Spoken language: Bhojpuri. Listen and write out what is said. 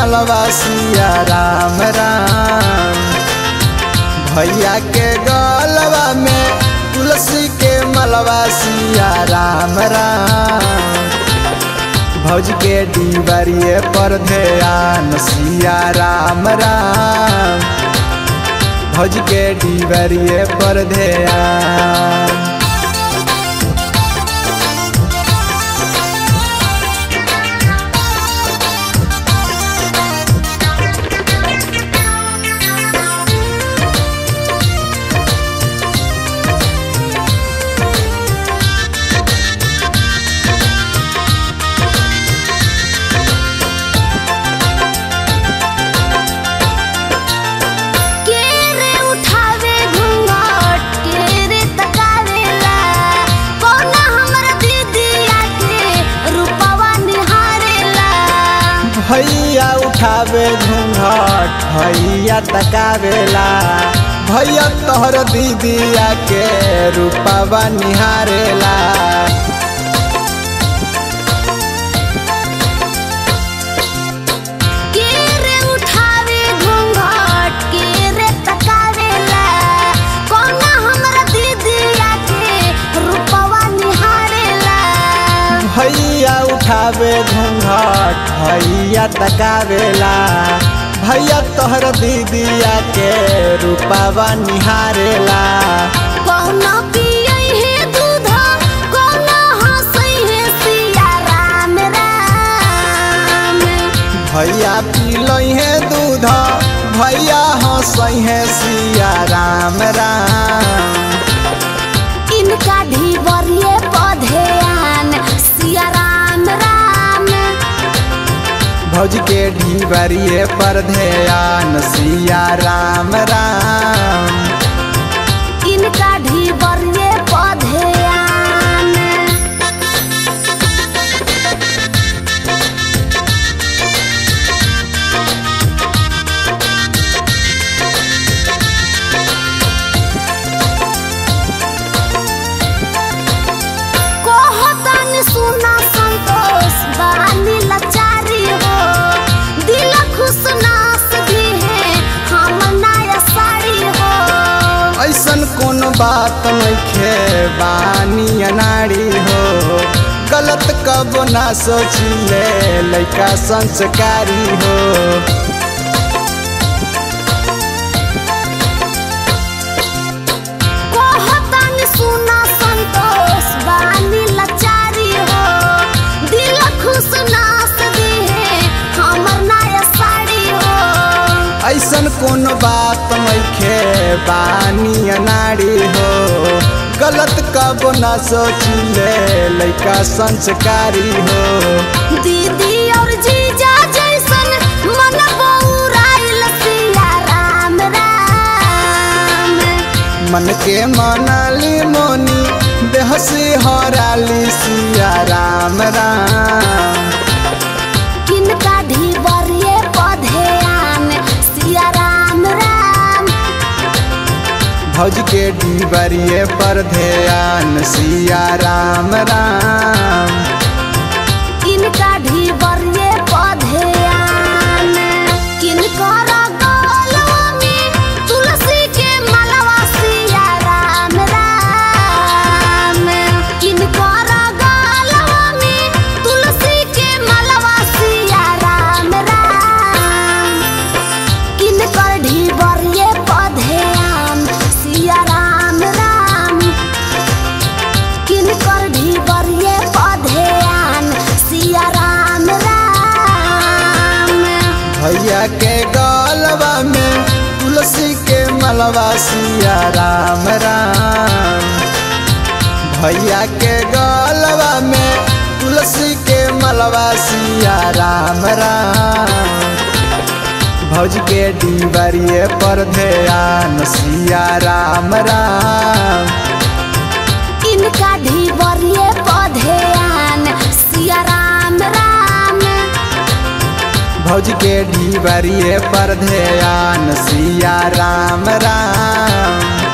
मलवा सिया राम राम भैया के गलवा में तुलसी के मलवा सिया राम राम भौज के डीबरिए पर ध्यान सिया राम राम भौज के डीबरिए पर ध्यान के रे उठावे घूंघट के रे तकावेला कौना हमर दीदिया के रूपवा निहारेला भैया उठावे घूंघट भैया तकावेला भैया तोहर दीदिया के रूपवा निहारेला के रे उठावे घूंघट के रे तकावेला कौना हमर दीदिया के रूपवा निहारेला भैया उठावे घूंघट भैया तकावेला भैया तोहर दीदिया के रूपवा निहारेला कौनो पियै है दूध कौनो हंसै है सिया राम राम भैया पीलई है दूध भैया हंसई है सिया राम राम इनका ढीबरिए पधेयान सिया राम राम भौज के ढीबरिए पर ध्यान सिया राम राम इनका ढीबरिए पधेयान कहतन सुना संतोष बानी लाचारी हो दिल खुश नास भी है हम नया साड़ी हो ऐसन कोनो बात नइखे बानी अनाड़ी हो गलत कब ना सोचिले लइका संस्कारी हो कहतन सुना संतोष बानी लाचारी हो दिल खुश नास भी है हमर नया साड़ी हो ऐसन कोनो बात नइखे बानी अनाड़ी हो गलत कब ना सोचिले लइका संस्कारी हो दीदी और जीजा जैसन मन बौराइल सिया राम राम मन के मनाली मोनी देह से हराली सिया राम राम किनका ढीबरिए पधेयान सिया राम राम भौज के डीबरिए पर ध्यान सिया राम राम किनका ढीबरिए पधेयान किनकर गलवा में तुलसी के मलवा सिया राम राम किनकर गलवा में तुलसी के मलवा सिया राम राम किनकर ढीबरिए पधेयान सिया राम राम किनकर ढीबरिए पधेयान सिया राम राम भैया के गलवा में तुलसी के मलवा सिया राम राम भैया के गलवा में तुलसी के मलवा सिया राम राम भौज के डीबरिए पर ध्यान सिया राम राम इनका ढीबरिए पधेयान सिया राम राम भौज के ढीबरिए पर ध्यान सिया राम राम